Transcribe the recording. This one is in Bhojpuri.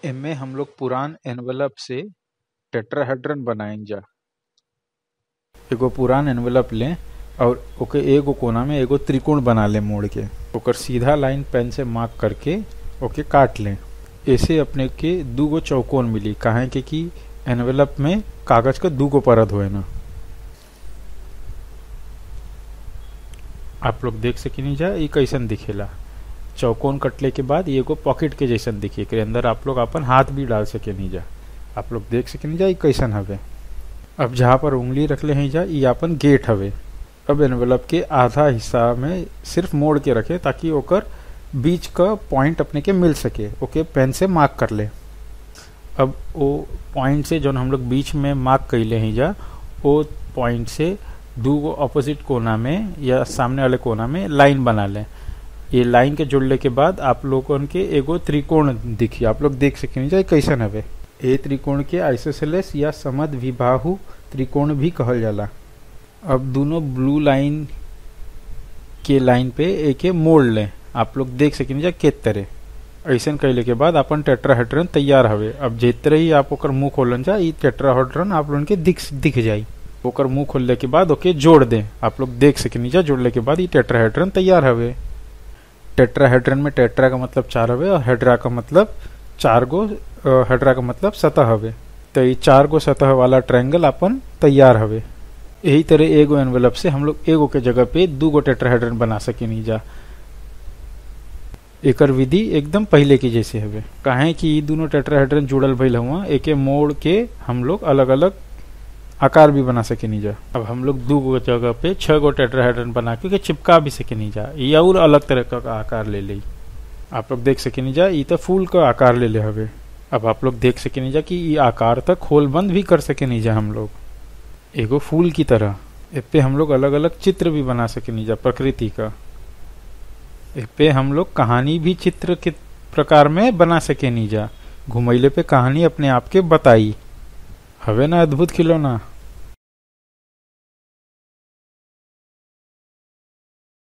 एमे हम लोग पुरान एनवेलप से टेट्राहेड्रन बनाइजा एगो पुरान एनवेलप लें और ओके एगो कोना में एगो त्रिकोण बना लें मोड़ के ओकर सीधा लाइन पेन से मार्क करके ओके काट लें ऐसे अपने के दूगो चौकोन मिली काहे के कि एनवेलप में कागज का दूगो परत होए ना आप लोग देख सकिनी जा ई कैसन दिखेला चौकोन कटले के बाद ये एगो पॉकेट के जैसन दिखी एकरे अंदर आप लोग अपन हाथ भी डाल सके नहीं जा आप लोग देख सके नहीं जा ई कैसन हवे अब जहाँ पर उंगली रखले हैं जा ई अपन गेट हवे अब एनवेलप के आधा हिस्सा में सिर्फ मोड़ के रखे ताकि ओकर बीच का पॉइंट अपने के मिल सके ओके पेन से मार्क कर ले अब वो पॉइंट से जो हम लोग बीच में मार्क कैले हैं जा वो पॉइंट से दो ऑपोजिट कोना में या सामने वाले कोना में लाइन बना लें ये लाइन के जुड़ने के बाद आप लोगन के एगो त्रिकोण दिखी आप लोग देख सके जाए कैसन हवे ए त्रिकोण के आइसोसेलेस या समद विबाहु त्रिकोण भी कहल जाला अब दोनों ब्लू लाइन के लाइन पे एके मोड़ लें आप लोग देख सके जा के तरह ऐसन कैले के बाद अपन टेट्राहेड्रन तैयार हवे अब जितरे ही आप ओकर मुंह खोलन जा ई टेट्राहेड्रन आप लोगन के दिख दिख जाई ओकर मुंह खोलने के बाद ओके जोड़ दें आप लोग देख सके जा जोड़ने के बाद ये टेट्राहेड्रन तैयार हवे टेट्राहेड्रन में टेट्रा का मतलब चार हवे और हेड्रा का मतलब चार गो हेड्रा का मतलब सतह हवे तो ये चार गो सतह वाला ट्रायंगल अपन तैयार हवे यही तरह एगो एनवेलप से हम लोग एगो के जगह पे दू गो टेट्राहेड्रन बना सके नहीं जा एकर विधि एकदम पहले की जैसे हवे काहे कि ई दोनों टेट्राहेड्रन जुड़ल भइल हुआ एके मोड़ के हम लोग अलग अलग आकार भी बना सके नहीं जा अब हम लोग दो गो जगह पे छह गो टेट्राहेड्रन बना के चिपका भी सके नहीं जा ये और अलग तरह का आकार ले ली आप लोग देख सके नहीं जा ये तो फूल का आकार ले ले हवे अब आप लोग देख सके नहीं जा कि ये आकार तक खोल बंद भी कर सके नहीं जा हम लोग एगो फूल की तरह इस पे हम लोग अलग अलग चित्र भी बना सके नहीं जा प्रकृति का इस पे हम लोग कहानी भी चित्र के प्रकार में बना सके नहीं जा घुमैले पे कहानी अपने आप के बताई हवे ना अद्भुत खिलौना